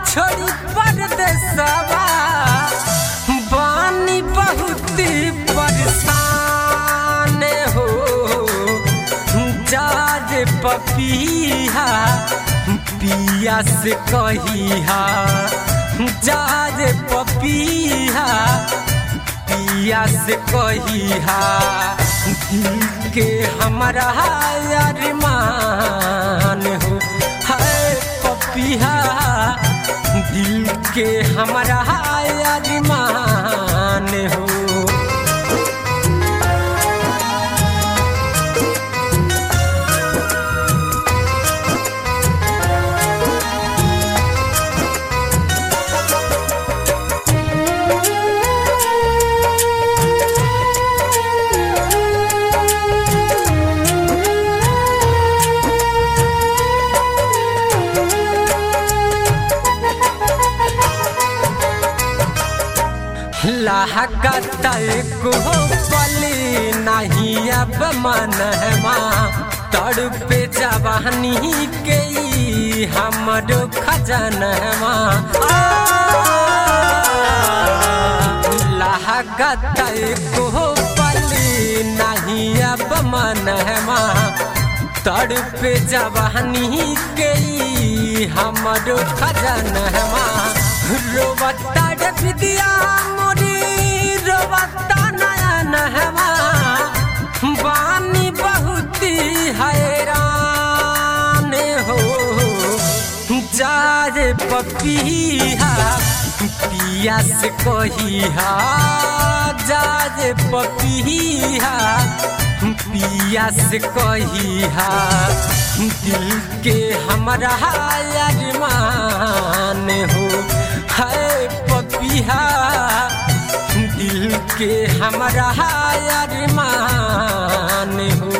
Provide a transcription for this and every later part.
छोड़ी परदेसवा बानी बहुत परेशान हो जाज पपिया पिया से कहिया जाज पपिया पिया से कहिया दिल के हमारा अरमान हो है पपिया दिल के हमारा अरमान हो लागत को पली नहीं अब मनहमा तड़पे जवानी के ई हमरो खजनवा लागत को पली नहीं अब मनहमा तड़पे जवानी के ई हमरो खजनवा रोबता विद्या मोरी रोबता नया नहवा बानी बहुत हैरान हो जाए पपिया पिया से कहिया जाए पपिया पिया से कहिया दिल के हमारा अरमान हो है पपिया दिल के हमारा अरमान हो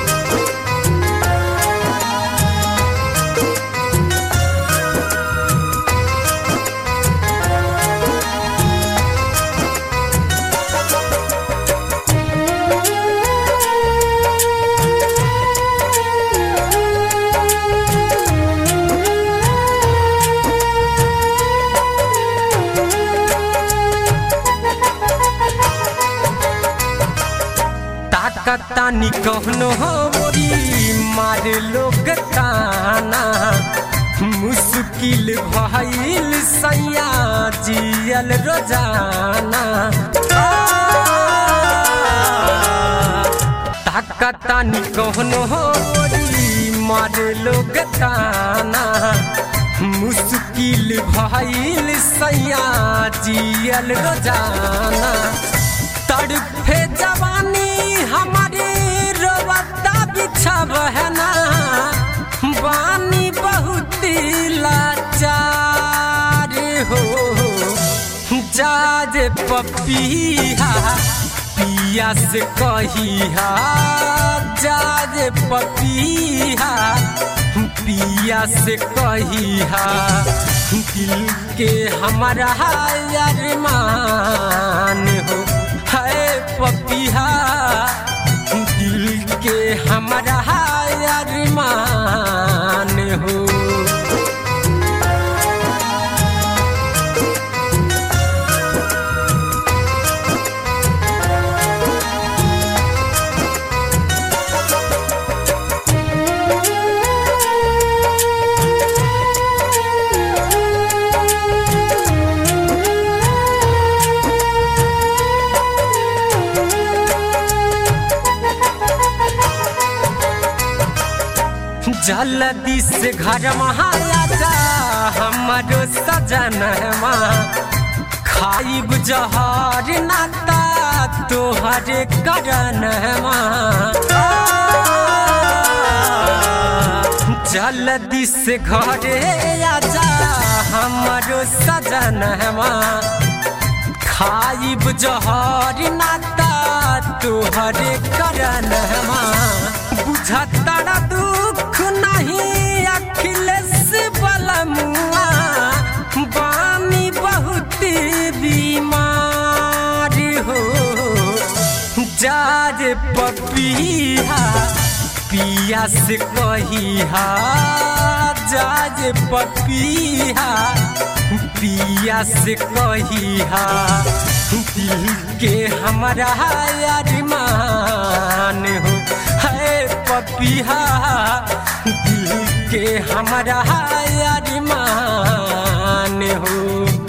तानी कहनो मोरी मार लोग ताना मुश्किल भइल सैया जियल रोजाना ताकतानी कहनो मोरी मार लोग ताना मुश्किल भइल सैया जियल रोजाना तड़फे जवानी हमारे रोबता बिछब है ना बानी बहुत लाचार हो जाज पपिया पिया से कहिया जाज पपिया पिया से कहिया दिल के हमारा अरमान हो है पपिया दिल के हमारा अरमान हो जल्दी से घर महाराजा हमारो सजनवा खाइब जहर नाता तोहरे करनवा जल्दी से घरे आजा हमारो सजनवा खाइब जहर नाता तोहरे करनवा बुझता दुख नहीं अखिलेश बलमुआ बानी बहुत बीमार हो जाज पपिया पिया से कहिहा जाज पपिया पिया से कहिहा दिल के हमारा अरमान हो है पपिया दिल के हमारा अरमान हो